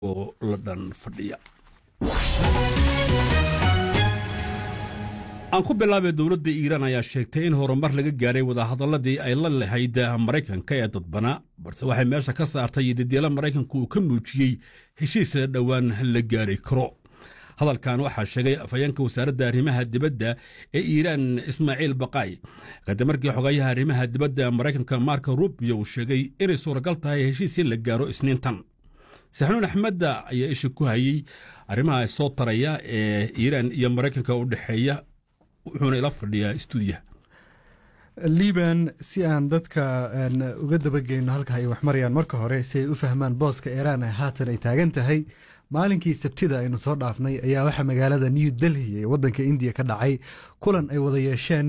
oo la dhan fadhiya aan ku bilaabay dowladda iiraan ayaa sheegtay in horumar laga gaaray wadahadaladii ay la lahayd maraykanka ee dadbana balse waxay meesha ka saartay didyalo maraykanku uu ka muujiyey heshiis dhowaan la gaari karo hadalkan waxaa sheegay afhayeenka wasaaradda arrimaha dibadda ee iiraan ismaaciil baqaay kadib markii xogayaha arrimaha dibadda maraykanka marko rubio uu sheegay inay suuragal tahay heshiis in la gaaro isniintan saxnuun axmedda ayaa isha ku hayey arrimaha soo taraya ee iiraan iyo maraykanka u dhexeeya wuxuuna ila fadhiyaa stuudiyaha liban si aan dadka uga dabageyno halka ay wax marayaan marka hore si ay u fahmaan booska iiraan ee haatan ay taagan tahay maalinkii sabtida aynu soo dhaafnay ayaa waxaa magaalada new delhi ee waddanka indiya ka dhacay kulan ay wada yeesheen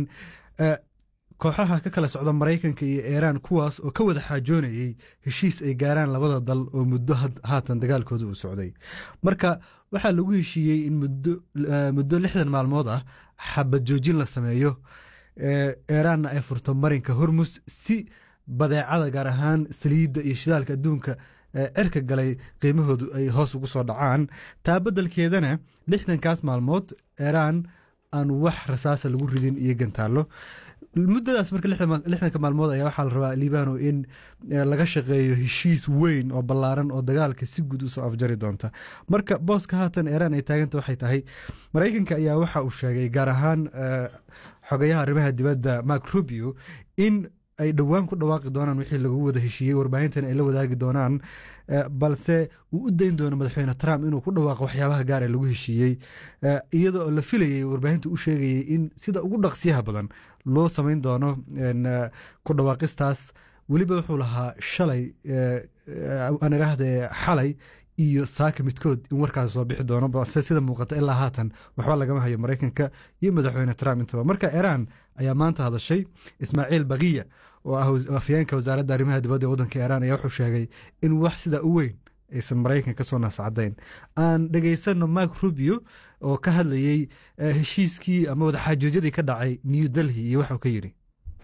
kooxaha ka kala socda maraykanka iyo iiraan kuwaas oo ka wada xaajoonayey heshiis ay gaaraan labada dal oo muddo haatan dagaalkooda uu socday marka waxaa lagu heshiiyey in muddo lixdan maalmood ah xabad joojin la sameeyo iiraanna ay furto marinka hormus si badeecada gaar ahaan saliidda iyo shidaalka adduunka cirka galay qiimahoodu ay hoos ugu soo dhacaan taa beddelkeedana lixdankaas maalmood iiraan aan wax rasaasa lagu ridin iyo gantaallo muddadaas marka lixdanka maalmood ayaa waxaa la rabaa liibano in laga shaqeeyo heshiis weyn oo ballaaran oo dagaalka si guud usoo afjari doonta marka booska haatan iiraan ay taaganta waxay tahay maraykanka ayaa waxa uu sheegay gaar ahaan xogayaha arrimaha dibadda mark rubio in ay dhowaan ku dhawaaqi doonaan wixii lagu wada heshiiyey warbaahintana ay la wadaagi doonaan balse uu u dayn doono madaxweyne trump inuu ku dhawaaqo waxyaabaha gaar ee lagu heshiiyey iyadoo la filayay warbaahinta u sheegayay in sida ugu dhaqsiyaha badan loo samayn doono ku dhawaaqistaas weliba wuxuu lahaa shalay aan idhaahde xalay iyo saaka midkood in warkaas soo bixi doono balse sida muuqata ilaa haatan waxba lagama hayo maraykanka iyo madaxweyne trump intaba marka iiraan ayaa maanta hadashay ismaaciil bakiya oo ah afyeenka wasaaradda arrimaha dibadda ee waddanka iiraan ayaa wuxuu sheegay in wax sidaa u weyn aysan maraykan ka soo naascadayn aan dhegaysanno mark rubio oo ka hadlayey heshiiskii ama wadaxaajoojyadii ka dhacay new delhi iyo waxuu ka yidhi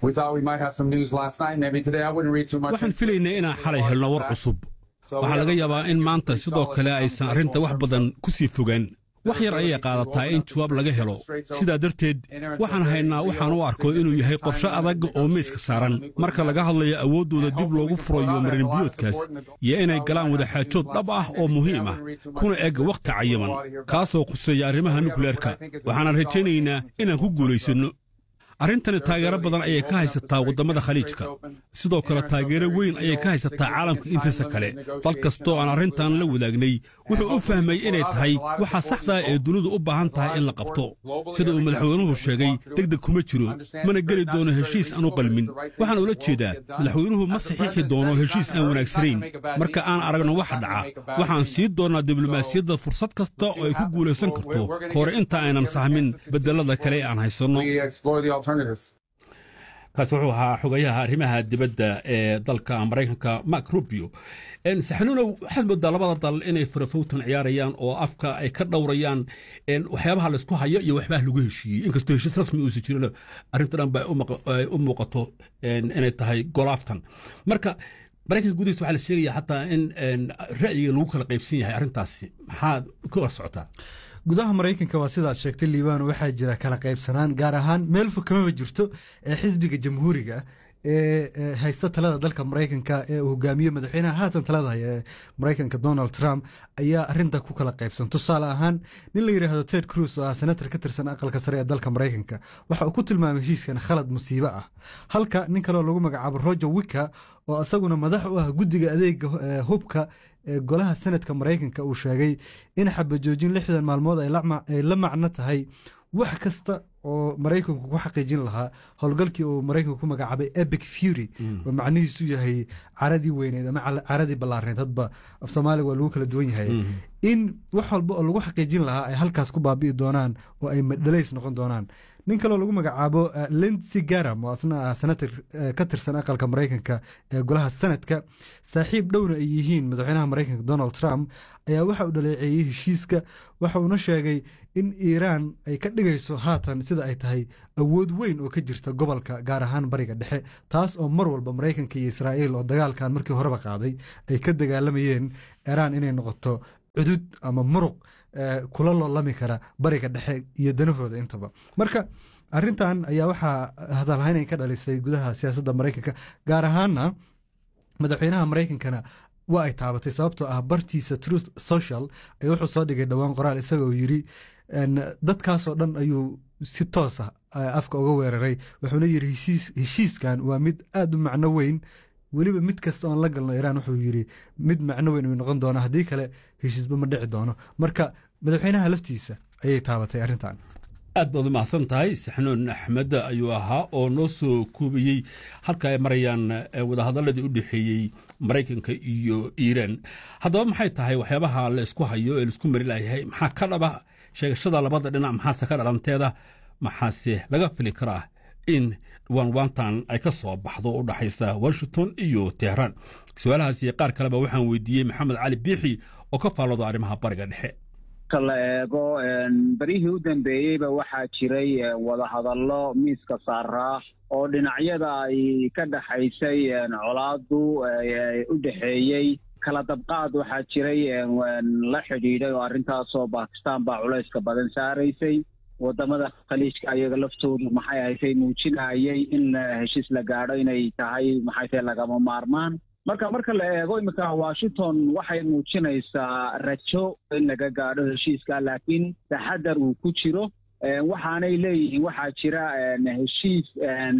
waxaan filaynay inaan xalay helno war cusub waxaa laga yaabaa in maanta sidoo kale aysan arrinta wax badan ku sii fogaan wax yar ayay qaadataa in jawaab laga helo sidaa darteed waxaan haynaa waxaan u arko inuu yahay qorshe adag oo miiska saaran marka laga hadlayo awooddooda dib loogu furayo marinbiyoodkaas iyo inay galaan wadaxaajood dhab ah oo muhiim ah kuna eg wakhti cayiman kaasoo khuseeya arrimaha nukleerka waxaanan rajaynaynaa inaan ku guulaysanno arrintani taageero badan ayay ka haysataa waddamada khaliijka sidoo kale taageero weyn ayay ka haysataa caalamka intiisa kale dal kastoo aan arrintan la wadaagnay wuxuu u fahmay inay tahay waxa saxdaa ee dunidu u baahan tahay in la qabto sida uu madaxweynuhu sheegay degdeg kuma jiro mana geli doono heshiis aan u qalmin waxaan ula jeedaa madaxweynuhu ma saxiixi doono heshiis aan wanaagsanayn marka aan aragno waxa dhaca waxaan sii doonnaa diblomaasiyadda fursad kasta oo ay ku guulaysan karto hore inta aynan sahmin bedelada kale aan haysanno kaasi wuxuu ahaa xogayaha arrimaha dibadda ee dalka maraykanka mark rubio saxnuunow waxaad moodaa labada dal inay farafowtan ciyaarayaan oo afka ay ka dhowrayaan waxyaabaha laysku hayo iyo waxbaha lagu heshiiyey inkastoo heshiis rasmi uusan jirin arrinta dhan ba ay u muuqato inay tahay golaaftan marka maraykanka gudihiisa waxaa la sheegaya xataa in ra'yiga lagu kala qaybsan yahay arrintaasi maxaad ka hor socotaa gudaha maraykanka waa sidaad sheegtay liibano waxaa jira kala qaybsanaan gaar ahaan meel fog kamaba jirto ee xisbiga jamhuuriga ee haysta talada dalka maraykanka ee uu hogaamiyo madaxweynaha haatan talada haya ee maraykanka donald trump ayaa arinta ku kala qaybsan tusaale ahaan nin la yidhaahdo ted cruz oo ah senator ka tirsan aqalka sare ee dalka maraykanka waxa uu ku tilmaamay heshiiskan khalad musiibo ah halka nin kaleo lagu magacaabo roger wicka oo isaguna madax u ah guddiga adeega hubka ee golaha senadka maraykanka uu sheegay in xabajoojin lixdan maalmood ay la macno tahay wax kasta oo maraykanku ku xaqiijin lahaa howlgalkii uu maraykanku ku magacaabay epic fury oo macnihiisu yahay caradii weyneed ama caradii ballaarneed hadba af soomaaliga waa lagu kala duwan yahay in wax walba oo lagu xaqiijin lahaa ay halkaas ku baabi'i doonaan oo ay dhalays noqon doonaan nin kaloo lagu magacaabo lindsey garam oo asna ah senator ka tirsan aqalka maraykanka ee golaha senadka saaxiib dhowna ay yihiin madaxweynaha maraykanka donald trump ayaa waxa uu dhaleeceeyey heshiiska waxa uuna sheegay in iiraan ay ka dhigayso haatan sida ay tahay awood weyn oo ka jirta gobolka gaar ahaan bariga dhexe taas oo mar walba maraykanka iyo israa'iil oo dagaalkan markii horeba qaaday ay ka dagaalamayeen iiraan inay noqoto cudud ama muruq kula loolami kara bariga dhexe iyo danahooda intaba marka arintan ayaa waxaa hadalhaynay ka dhalisay gudaha siyaasadda maraykanka gaar ahaana madaxweynaha maraykankana waa ay taabatay sababtoo ah bartiisa truth social ay wuxuu soo dhigay dhowaan qoraal isagoo yiri dadkaasoo dhan ayuu si toosa afka uga weeraray wuxuuna yiri heshiiskan waa mid aada u macno weyn weliba mid kasta oon la galno iraan wuxuu yiri mid macno weyn uu noqon doono haddii kale heshiisba ma dhici doono marka madaxweynaha laftiisa ayay taabatay arrintan aad baad u mahadsan tahay saxnuun axmed ayuu ahaa oo noo soo koobiyey halka ay marayaan wadahadaladii u dhexeeyey maraykanka iyo iiraan haddaba maxay tahay waxyaabaha la isku hayo ee laisku mari layahay maxaa ka dhaba sheegashada labada dhinac maxaase ka dhalanteeda maxaase laga fili karaa in waanwaantan ay ka soo baxdo u dhaxaysa washington iyo tehraan su-aalahaas iyo qaar kaleba waxaan weydiiyey maxamed cali biixi oo ka faallooda arrimaha bariga dhexe marka la eego berihii u dambeeyeyba waxaa jiray wadahadallo miiska saaraa oo dhinacyada ay ka dhexaysay colaadu u dhexeeyey kala dabqaad waxaa jiray la xidhiidhay oo arrintaasoo bakistan baa culayska badan saaraysay wadamada khaliijka ayaga laftoodu maxay ahaysay muujinayay in heshiis la gaadho inay tahay maxay tahay lagama maarmaan marka marka la eego iminka washington waxay muujinaysaa rajo in laga gaadho heshiiska laakiin taxadar uu ku jiro waxaanay leeyihiin waxaa jira heshiis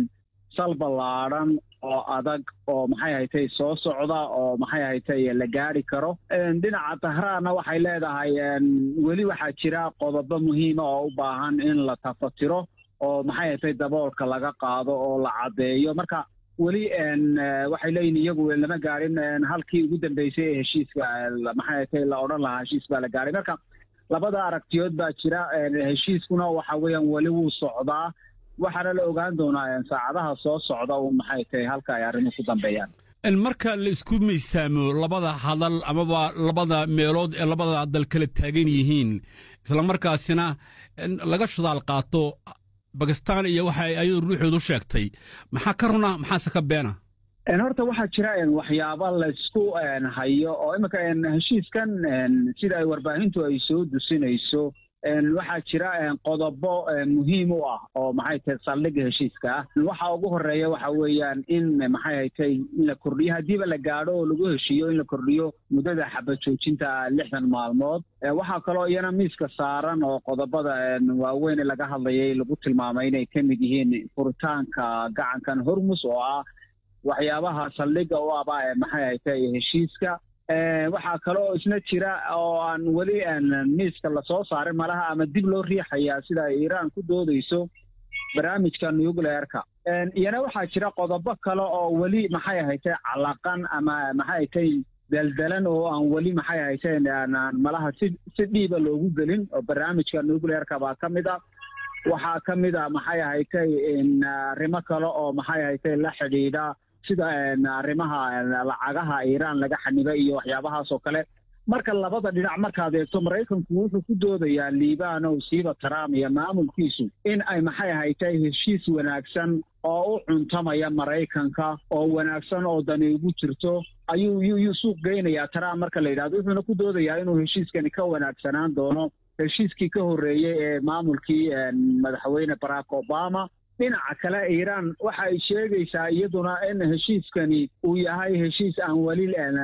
sal ballaadhan oo adag oo maxay haytay soo socda oo maxay haytay la gaari karo dhinaca tahraanna waxay leedahay weli waxaa jira qodobo muhiima oo u baahan in la tafatiro oo maxay haytay daboolka laga qaado oo la caddeeyo marka weli waxay leeyihin iyagu lama gaadhin halkii ugu dambeysay ee heshiiska maxay haytay la odhan lahaa heshiis baa la gaadhay marka labada aragtiyood baa jira heshiiskuna waxa weeyaan weli wuu socdaa waxaana la ogaan doonaa saacadaha soo socda un maxay tahay halka ay arrimuhu ku dambeeyaan marka la isku miisaamo labada hadal amaba labada meelood ee labada dal kala taagan yihiin islamarkaasina laga shadaal qaato bakistan iyo waxa ayadu ruuxoodu sheegtay maxaa ka runa maxaase ka beena horta waxaa jira waxyaaba laysku hayo oo iminka heshiiskan sida ay warbaahintu ay soo dusinayso waxaa jira qodobo muhiim u ah oo maxay tahay saldhigga heshiiska ah waxa ugu horeeya waxa weeyaan in maxay haytay in la kordhiyo haddiiba la gaadho oo lagu heshiiyo in la kordhiyo muddada xabad joojinta lixdan maalmood waxaa kaloo iyana miiska saaran oo qodobada waaweyn laga hadlayay lagu tilmaamay inay ka mid yihiin furitaanka gacankan hormus oo ah waxyaabaha saldhigga u aba maxay haytay heshiiska waxaa kale oo isna jira oo aan weli miiska lasoo saarin malaha ama dib loo riixayaa sida ay iiraan ku doodayso barnaamijka nucleerka iyana waxaa jira qodobo kale oo weli maxay haytay calaqan ama maxay haytay daldalan oo aan weli maxay hayteen malaha si si dhiiba loogu gelin oo barnaamijka nucleerka baa ka mid a waxaa ka mid a maxay haytay arrimo kale oo maxay haytay la xidhiidha sida arrimaha lacagaha iiraan laga xanibay iyo waxyaabahaas oo kale marka labada dhinac markaad eegto maraykanku wuxuu ku doodayaa liibanow siiba trump iyo maamulkiisu in ay maxay haytay heshiis wanaagsan oo u cuntamaya maraykanka oo wanaagsan oo dani ugu jirto ayuu yuu suuq geynayaa trump marka la yidhahdo wuxuuna ku doodayaa inuu heshiiskani ka wanaagsanaan doono heshiiskii ka horreeyey ee maamulkii madaxweyne barack obama dhinaca kale iiraan waxa ay sheegaysaa iyaduna in heshiiskani uu yahay heshiis aan weli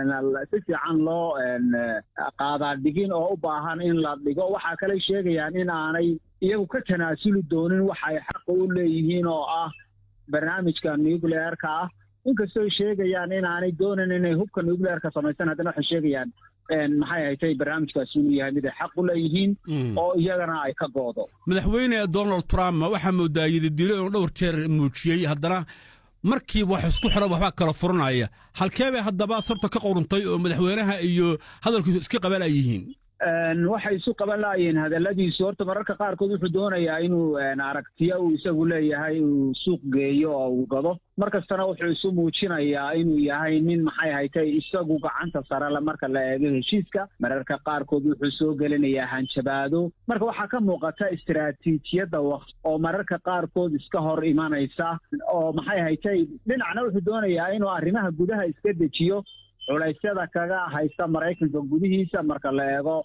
si fiican loo qaadaa dhigin oo u baahan in la dhigo waxaa kale sheegayaan in aanay iyagu ka tanaasuli doonin waxa ay xaqa u leeyihiin oo ah barnaamijka nucleerka ah inkastoo sheegayaan in aanay doonin inay hubka nucleerka samaysan haddana waxay sheegayaan maxay haytay barnaamijkaasi inuu yahay mid ay xaq u leeyihiin oo iyagana ay ka goodo madaxweyne donald trump waxaa moodaa yididilo inuu dhowr jeer muujiyey haddana markiiba wax isku xidhan waxbaa kala furanaya halkee bay haddaba sarta ka quruntay oo madaxweynaha iyo hadalkiisu iska qabala yihiin waxay isu qaban laayeen hadalladiisu horta mararka qaarkood wuxuu doonayaa inuu aragtiyo uu isagu leeyahay uu suuq geeyo oo uu gado mar kastana wuxuu isu muujinayaa inuu yahay nin maxay haytay isagu gacanta sarele marka la eego heshiiska mararka qaarkood wuxuu soo gelinayaa hanjabaado marka waxaa ka muuqata istaraatiijiyadda waqt oo mararka qaarkood iska hor imanaysa oo maxay haytay dhinacna wuxuu doonayaa inuu arrimaha gudaha iska dejiyo culaysyada kaga haysta maraykanka gudihiisa marka la eego